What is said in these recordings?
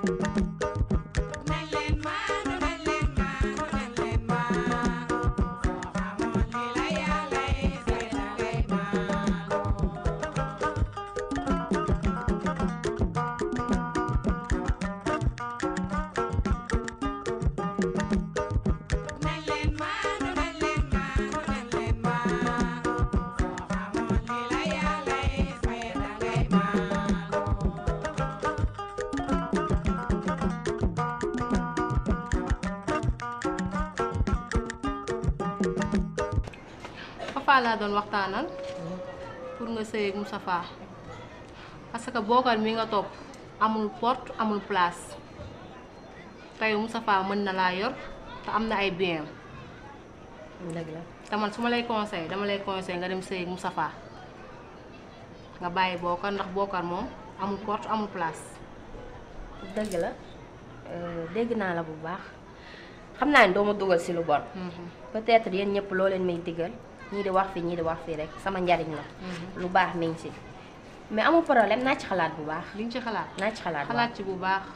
Moustapha laa doon waxtaanal pour nga sëy ak Moustapha parce que bookar mi nga topp amul porte amul place tey Moustapha mën na laa yor te am na ay bien dëgg la te man su ma lay conseil dama lay conseil nga dem sëy ak Moustapha nga bàyyi bookar ndax bookar moom amul porte amul place dëgg la dégg naa la bu baax xam naa ni doo ma dugal si lu bon peut-être yéen ñëpp loo leen may digal ñii di wax fii ñii di wax fii rek sama njariñ la lu baax mi ngi si mais amul problème naa ci xalaat bu baax li nga ci xalaat naa ci xalaat bu xalaat baax ci bu baax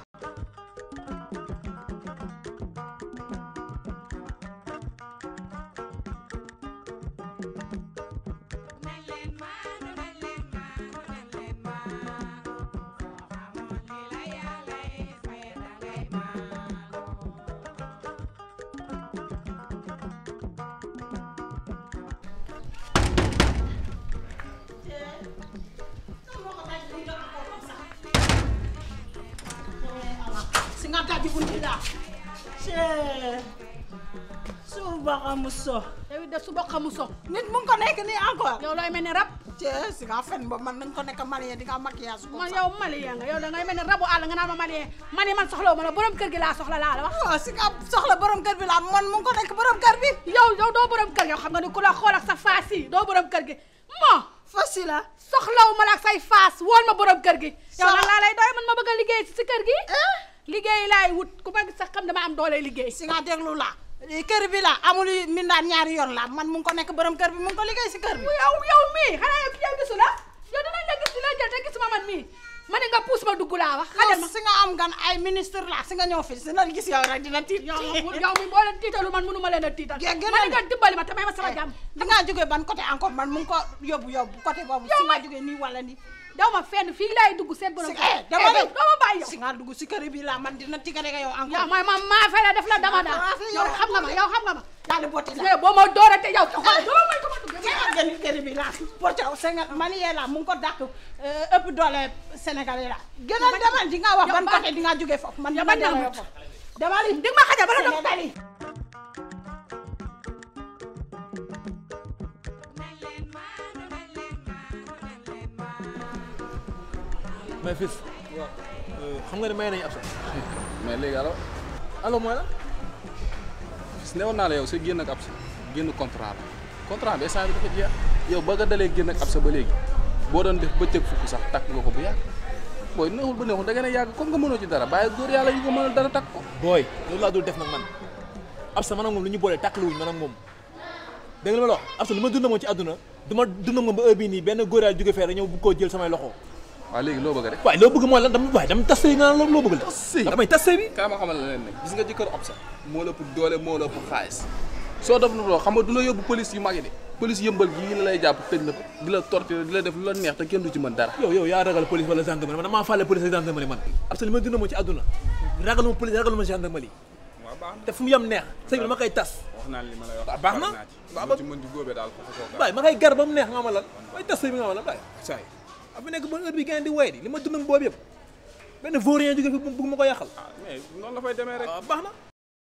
singata jibundila she suba xamuso yow it de suba xamu so nit mu ngi ko nekk nii encore yow looy mel ni rab she si nga fen ba man nañ ko nekk malien di nga maquillage ko man yow malien nga yow da ngay mel ni rabu àll nga naan ma malien man yi man soxlawu ma la borom kër gi laa soxla laa la wax waaw si nga soxla borom kër bi la man mu ngi ko nekk borom kër bi yow yow doo borom kër yow xam nga ni ku la xool ak sa faas yi doo borom kër gi moo facile la soxlawu ma la ak say faas woon ma borom kër gi yow nag laa lay doy man ma bëgg a liggéey si si kër gi liggéey laay wut ku ma gis sax xam dama am doole liggéey si nga déglu la kër bi la amul mindaan ñaari yoon la man mu ngi ko nekk borom kër bi mu ngi ko liggéey si kër bi yow yow mii xanaa yow yow gisu la yow dinañ la gis di la jël te gisuma man mii ma ne nga puus ma dugg laa wax xajal ma si nga am gan ay ministre la si nga ñëw fi si la gis yow rek dina tiit yow yow mi boo leen tiitalu man mënu ma leen a tiital Gé- gën ma a- ne nga dimbali ma te may ma sama jàmm di nga jógee ban côté encore man mu ngi ko yóbbu yóbbu côté boobu si nga jógee nii wala nii daw ma fenn fii laay dugg seen borom si kër eh dama Eh, doo ma bàyyi yow si nga dugg si kër bi la man dina tigale nga yow encore yow mooy ma maa fele def la dama daal Ah, fi yow yow xam nga ma yow xam nga ma daal di botti la eh boo ma dooratee yow xool doo may ko ma dugg Kaya gani kër bi la porte Sénégal man yee la mu ngi ko dàq ëpp doole Sénégalais la gën a demal di nga wax yow ban ba- côté di nga jógee foofu man yow dama ba delloo demut. foofu demal di nga ma xajal bala doon Sénégal yi mais fils xam nga ne may nañu ab sax mais léegi alors alors mooy la gis newoon naa la yow sa génn ak ab sa génn contrat la contrat bi instant bi dafa jeex yow ba nga dalee génn ak ab sa ba léegi boo doon def bëccëg fukk sax takk nga ko bu yàgg booy neexul ba neexul da ngeen a yàgg comme nga mënoo ci dara bàyyi góor yàlla yu ko mënal dara takk ko booy loolu laa dul def nag man ab sa man ak moom lu ñu boolee tàkkaluwuñ man ak moom dégg nga li ma la wax ab sa lu ma dund moom ci àdduna du ma dund moom ba heure bii nii benn góor yàlla jóge fee rek ñëw bu koo jël samay loxo waaw léegi loo bëgg a def waaye loo bëgg mooy lan dama waaye dama tas sëy nga naan loo bëgg la Tas sëy? damay tas sëy bi kaa ma xamal la leen nag gis nga jëkkër ab sa moo la ëpp doole moo la ëpp xaalis soo def na loo xam nga du la yóbbu police yu mag yi de police yëmbal gii la lay jàpp tëj la fa di la torturer di la def lu la neex te kenn du ci mën dara yow yow yaa ragal police wala gendarmerie man damaa fàlle police ak gendarmerie man ab sa li ma dund moom ci àdduna ragaluma police ragaluma gendarmerie waaw baax na te fu mu yem neex sëy bi dama koy tas wax naa li ma lay wax Ah, baax na. naa ci Baax loo ba- ci mën di góobee daal foofu koo waaye ma koy gar ba mu neex nga ma lan waaye tas sëy bi nga ma lan waaye saa yi ab bi nekk ba heure bi gën di way di li ma dund ak boobu yëpp benn vaurien jóge fi bëgg ma ko yàqal ah mais noonu la fay demee rek waaw baax na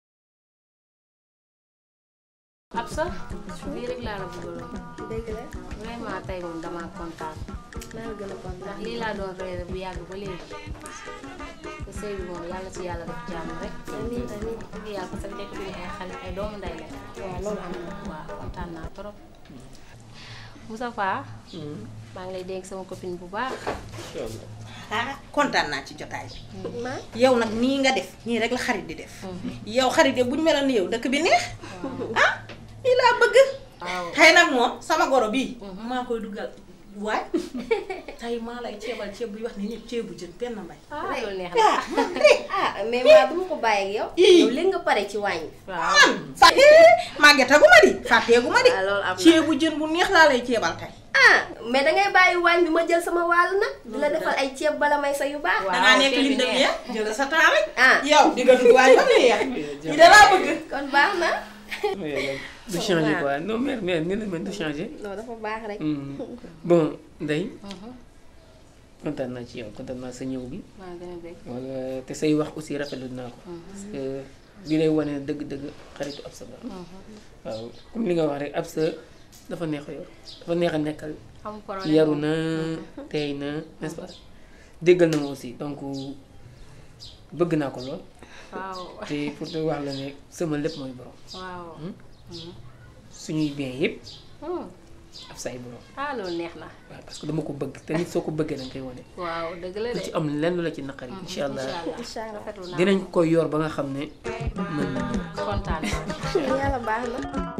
ab sa lii rek laa la bëggaloon dëgg la vraiment tey moom damaa kontaan maa ngi gën a kontaan ndax lii laa doon réere bu yàgg ba léegi te sëy bi moom yàlla ci yàlla def jàmm rek amiin amiin dëgg yàlla parce que nekk ñu ay xale ay doomu ndey la waaw loolu am na waaw kontaan naa trop Moustapha maa ngi lay dénk sama copine bu baax ah kontaan naa ci jotaay bi maa yow nag nii nga def nii rek la xarit di def yow xarit yi bu ñu meloon ni yow dëkk bi neex ah lii laa bëgg waaw tey nag moom sama goro bii maa koy dugal waay tey maa lay ceebal ceeb buy wax ni ñëpp ceebu jën benn mbay ah loolu neex na ah man de ah mais maa duma ko bàyyi ak yow. yow léegi nga pare ci waañ bi. waaw fa màggetagu ma di fàtteegu ma di waaw loolu am na. ceebu jën bu neex laa lay ceebal tey ah mais dangay bàyyi waañ bi ma jël sama wàll nag. di la defal ay ceeb bala may sa yu baax. dangaa nekk ceeb bi lim dem neex. ya jël sa temps rek ah yow di nga dugg waaye ba mu yeex ñi da laa bëgg kon baax na. du changer quoi non mère mère ni la mel du changer. non dafa baax rek. Hmm. bon Ndeye kontaan naa ci yow kontaan naa sa ñëw bi maa gën a bëgg wala te say wax aussi rafetlu naa ko. parce que li lay wane dëgg-dëgg xaritu Absa la. waaw comme li nga wax rek Absa dafa neex a yor dafa neex a nekkal. amul problème yaru na teey na n'est-ce pas déggal na ma aussi donc bëgg naa ko lool waaw te pour te wax la ne sama lépp mooy borom waaw suñuy bien yëpp Hmm. ab say borom ah loolu neex na waaw parce que dama ko bëgg te nit soo ko bëggee danga koy wane waaw dëgg la lu de ci am lenn la ci naqari incha allah incha allah rafetlu naa dinañ ko yor ba nga xam ne mën na kontaan naa yàlla baax na.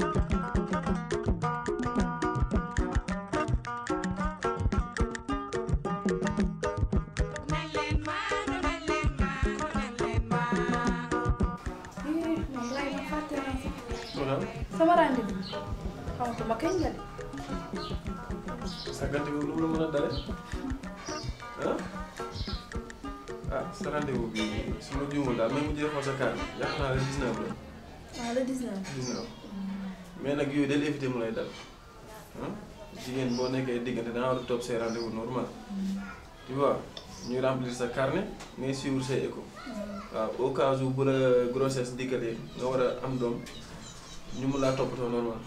sama rendez-vous xamatuma kañ la de. sa gante bi lu mu la mën a dale ah ah sa rendez-vous bi su ma juumul daal même bu jëlee xool sa carte yaakaar naa la 19 la waaw le 19. 19 mais nag yooyu del éviter mu lay dal ah jigéen boo nekkee diggante da nga war a topp say rendez-vous normal tu vois ñuy remplir sa carnet ngay suivre say écho waaw au cas où bu la grossesse dikkalee nga war a am doom ñu mun laa toppatoo normal.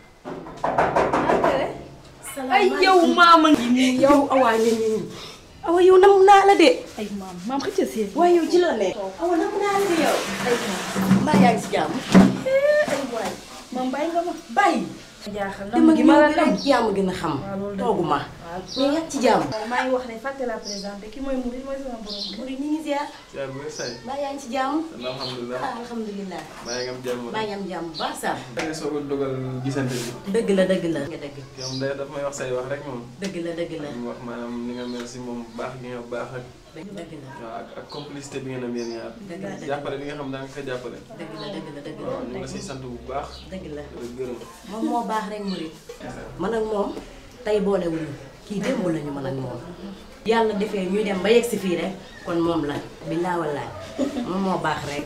ay yow maama ngi nii yow awaa ngi nii awa yow nam naa la de ay maam maam xëcc seen. waaye yow ci la ne awa nam naa la de yow ay maam mbaa yaa ngi si jàmm ay waay maam bàyyi nga ma. bàyyi jaaxal na dama ma gi gi ma la rek dem. yaa ma gën a xam waaw loolu dëgg la. toogu ma waaw mais yaa ci jàmm maa ngi wax ne fàtte la présenté ki mooy Mouride mooy sama borom kër. muri ni ngi ziar yaa ngi wér say mbaa yaa ngi ci jàmm alhamdulilah ah alhamdulilah maa ngi am jàmm mbaa yaa ngi am jàmm bu baax sax da nga soog a dogal gisante bi dëgg la dëgg la nga dëgg yow day daf may wax say wax rek moom dëgg la dëgg la mu wax maanaam ni nga mel si moom baax gi nga baax ak dëgg dëgg la waaw ak ak complicité bi ngeen am yéen ñaar Dëgg la, dëgg la. jàppale bi nga xam daa nga ko jàppale dëgg la dëgg la dëgg la waaw ñu ngi la siy sant bu baax dëgg la di la gërëm moom moo baax rek murit man ak moom tey boolewuñu kii démb lañu man ak moom yàlla defee ñuy dem ba yegg si fii rek kon moom la billaa wallaay moom moo baax rek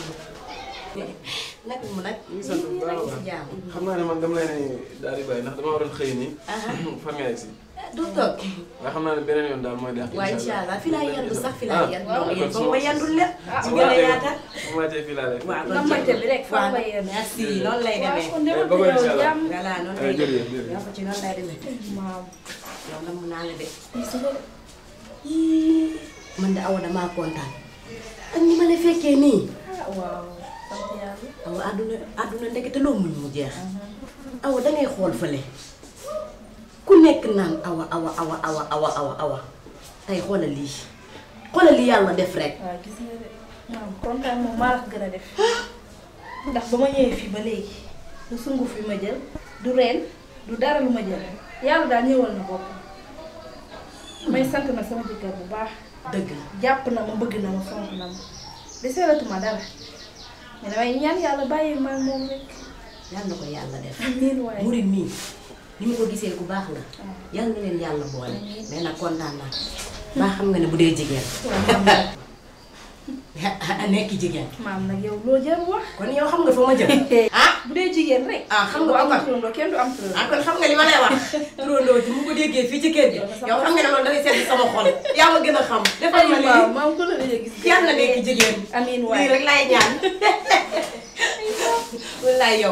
nag mu nag ñu ngi sant bu baax a si baax jàmm xam naa ne man dama lay ne daal di bàyyi ndax dama waroon xëy nii fan nga yegg si du toog nga xam naa ne beneen yoon daal mooy deex waaye incha allah fi laa yendu sax fi Ah, laa yendu kon yéen su foog ma- ma yendul leen su su ma gën a wàccee- yaatal su ma wàccee fii laa lay waaw nga moyte bi rek foog nga yendu. merci noonu lay demee kon demal ba ko ba yow incha allah. jàmm. voilà noonu Eh, lay jërëjëf, demee jërëjëf. yow ko ci noonu lay demee maam. yow na mun naa la de lii si la de. man de awa damaa kontaan ak ni ma la fekkee nii ah waaw sant yàlla. awa àdduna àdduna ndekete loo muñ mu jeex awa dangay xool fële ku nekk naan awa awa awa awa awa awa awa tey xoolal lii xoolal lii yàlla def rek waaw gis nga de maam kontaan moom maa la ko gën a def ndax ba ma ñëwee fii ba léegi du sunguf bi ma jël du reen du dara lu ma jël yàlla daal ñëwal na bopp may sant na sama jëkkër bu baax dëgg la jàpp na ma bëgg na ma fonk na ma deseelatuma dara mais damay ñaan yàlla bàyyi ma ak moom rek yàlla na ko yàlla def amiin waaye murit mii ni mu ko gisee ku baax la yàlla na leen yàlla boole mais nag kontaan naa baa xam nga ne bu dee jigéen nekk jigéen maam nag yow loo jëm wax kon yow xam nga fa ma jëm ah bu dee jigéen rek ah xam nga bu ko am kon turandoo kenn du am turandoo ah kon xam nga li ma lay wax turandoo ji mu ko déggee fii ci kër gi yow xam nga ne loolu dafay sedd sama xol yaa ma gën a xam defal ma waaw lii maam ko la dee gis yàlla na nekk jigéen amiin lii waaye rek laay ñaan wallaay yow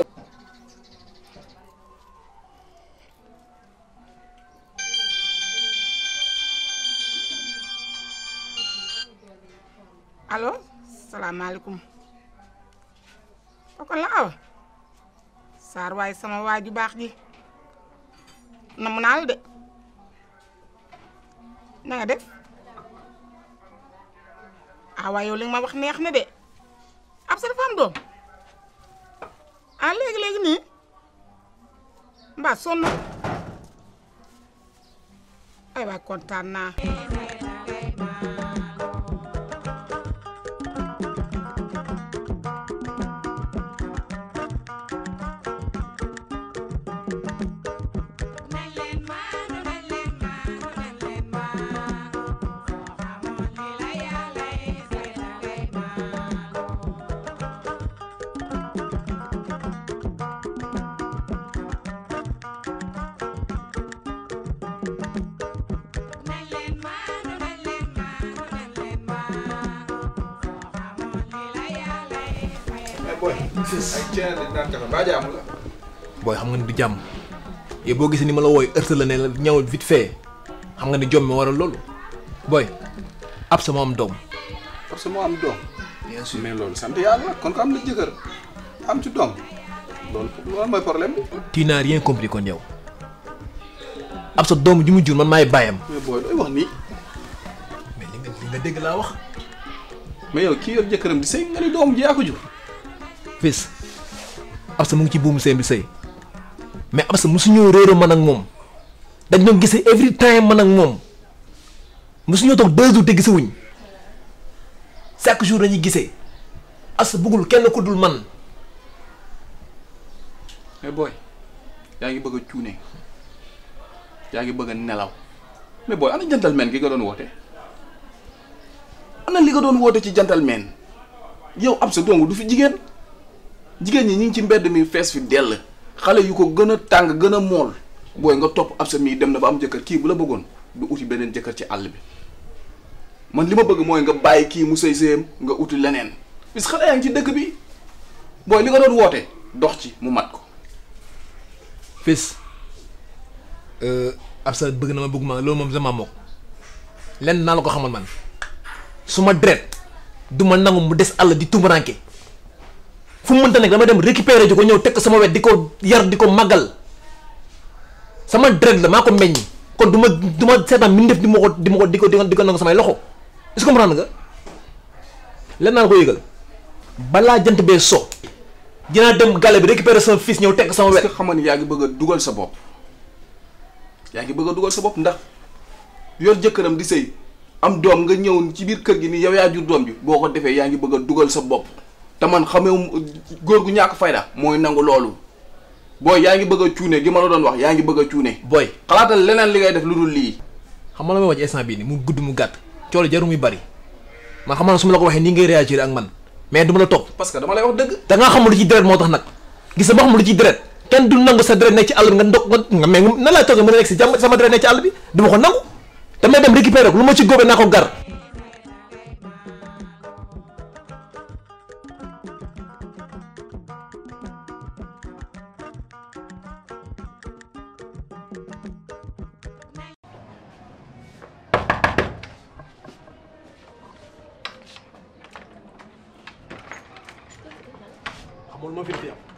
allo salaamaaleykum kooku la awa saar waaye sama waa ju baax ji namu naa la de na nga def ah waaye yow li nga ma wax neex na de ab sa dafa am doom ah léegi léegi nii mbaa sonn ay waay kontaan naa booy. ay ceen di naan kafe baa jaamu la. booy xam nga ni du jàmm yow boo gisee ni ma la wooy heurte la ne la ñëwal vite fait xam nga ni jom mi waral loolu booy ab sama am doom. parce que moo am doom. bien sûr mais loolu sant yàlla kon ko am na jëkkër am ci doom loolu loolu mooy problème bi. tu n'as rien compris kon yow ab sa doom ju mu jur man maay bàyyam. mais booy looy wax nii. mais li nga li nga dégg laa wax. mais yow kii yor jëkkëram di sëy nga ni doom ji yaa ko jur. fils ab sa mu ngi ci buumu seen bi sëy mais ab sa mosuñoo réeroo man ak moom dañ doon gisee every time man ak moom mosuñoo toog deux jours te gisewuñ chaque jour dañuy gisee ab sa bëggul kenn ku dul man mais booy yaa ngi bëgg a cuune yaa ngi bëgg a nelaw mais booy ana gentleman gi nga doon woote ana li nga doon woote ci gentleman yow ab sa dong du fi jigéen jigéen ñi ñu ngi ci mbedd mi fees fi dell xale yu ko gën a tàng gën a mool booy nga topp ab sa mii dem na ba am jëkkër kii bu la bëggoon du uti beneen jëkkër ci àll bi man li ma bëgg mooy nga bàyyi kii mu sëy sëyam nga uti leneen bis xale yaa ngi ci dëkk bi booy li nga doon woote dox ci mu mat ko fils ab sa bëgg na ma bëgg ma loolu moom sama mook lenn naa la ko xamal man su ma dret du ma nangu mu des àll di tumuranke fu mu mënta nekk dama dem récupérer ji ko ñëw teg ko sama wet di ko yar di ko màggal sama dret la maa ko meññ kon du ma du ma seetaan mi def di ma ko di ma ko di ko di ko nangu samay loxo est-ce que comprendre nga lenn naa la ko yëgal balaa jant bee so dinaa dem gale bi récupérer sama fils ñëw teg ko sama wet est-ce que xam nga ni yaa ngi bëgg a dugal sa bopp yaa ngi bëgg a dugal sa bopp ndax yor jëkkëram di sëy am doom nga ñëw ci biir kër gi ni yow yaa jur doom bi boo ko defee yaa ngi bëgg a dugal sa bopp te man xamee góor gu ñàkk fayda mooy nangu loolu booy yaa ngi bëgg a cuune gi ma la doon wax yaa ngi bëgg a cuune booy xalaatal leneen li ngay def lu dul lii xam nga la may wax ci instant bii nii mu gudd mu gàtt coole jaru muy bari man xam naa su ma la ko waxee nii ngay réagir ak man mais du ma la topp parce que dama lay wax dëgg da ngaa xamul lu ci deret moo tax nag gis nga ba xamul lu ci deret kenn du nangu sa deret nekk ci àll bi nga ndog nga mais nan laay toogee mën a nekk si jàmm sama deret nekk ci àll bi du ma ko nangu damay dem récupérer ko lu ma ci góobee naa ko gar xamul moo fi def yow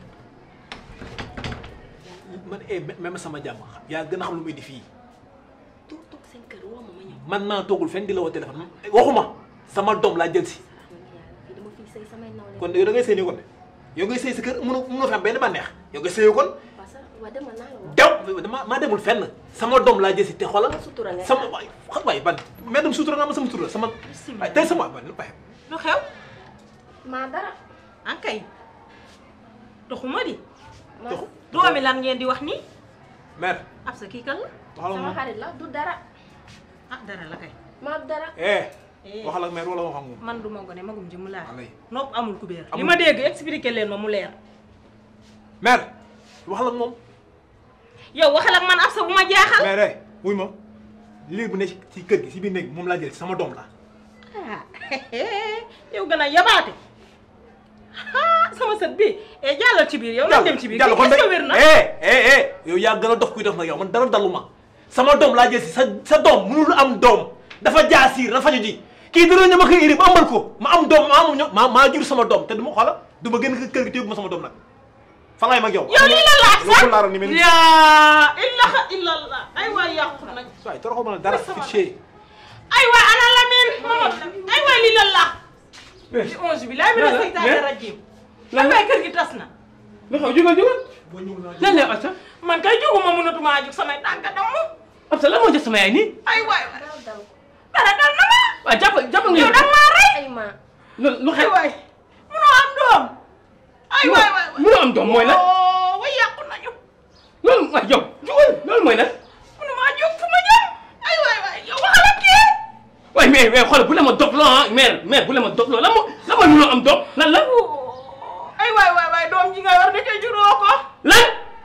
man eh même sama jàmm yaa gën a xam lu muy di fii toog toog seen kër woo ma ma ñëw. man maa toogul fenn di la woo téléphone waxuma sama doom laa jël si fii dama fiy sëy samay nawle. kon yow da ngay sëy nii kon yow ngay sëy si kër mënoo mënoo fi am benn bànneex yow ngay sëyoo kon parce que waa demal naa la woo. dew dama maa demul fenn sama doom laa jël si te xoolal sutura nga sama waay xam waay ban mais dem sutura nga ma sama sutura sama waay tey sama ban waay lu xew maa dara. ankay doxuma di ma Doxu. doomi lan ngeen di wax nii mère ab sa kii kan la waxal ak sama moom xarit la du dara ah dara la kay maa du dara. eh waxal ak mère wala wax ak moom man du ma gone magum jëmm laa Allez. nopp amul kubéer li Amul. ma dégg expliqué leen ma mu leer mère waxal ak moom yow waxal ak man ab sa bu ma jaaxal mère eh wuy ma liir bu ne ci ci kër gi si biir néeg bi moom laa jël si sama doom la ah yow gën a yabaate ah sama sët bi e jàllal ci biir yow nañ dem ci biir jàll kon est-ce que wér na eh eh eh yow yaa gën a dof kuy def nag yow man dara daluma sama doom laa jël si sa sa doom mënul am doom dafa jaasiir dafa faju ji kii dara ña ma koy iri ba amal ko ma am doom ma am ño ma maa jur sama doom te du ma xoola du ma génn kër gi te yóbbu ma sama doom nag fa laay mag yow yow lii la laaj yow sax ko laaral ni mel ni yaa ilaha illallah ay waay yàqu nañ waay toroxoo ma la dara fi chez ay waay ana lamin ay waay lii la la di onze bi laay mi na seytaane rajim ay waay kër gi tas na lu xew jógal jógal lan lay Absa man kay jóguma mënatumaa jóg samay tànk damm Absa lan moo jot sama yaay nii ay waay waay dal dal dara dal na ma waaw jàpp jàpp nga yow dang maa rey ay ma lu lu ay xew waay munoo am doom ay waay waay waay mënoo am doom mooy lan oh way yàqu nañu loolu waay yow jógal loolu mooy lan mënumaa jóg fu ma jëm ay waay waay yow waxal ak kii waaye mais mais xool bu la ma dog loo ah mère mère bu la ma dog loo lan moo lan mooy mënoo am doom lan la ay waay waay waay doom ji nga yor da ca juróo ko lan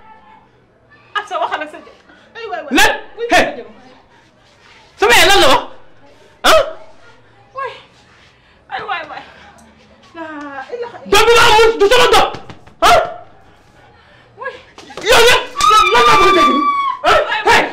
ak sa waxal ak sa jë ay waay waay lan wuy hey sama jëm sama yaay lan la wax ah waay ay waay waay laa ilaha doom bi nga amul du sama doom ah yow nag lan laa bëgg a dégg nii ah hey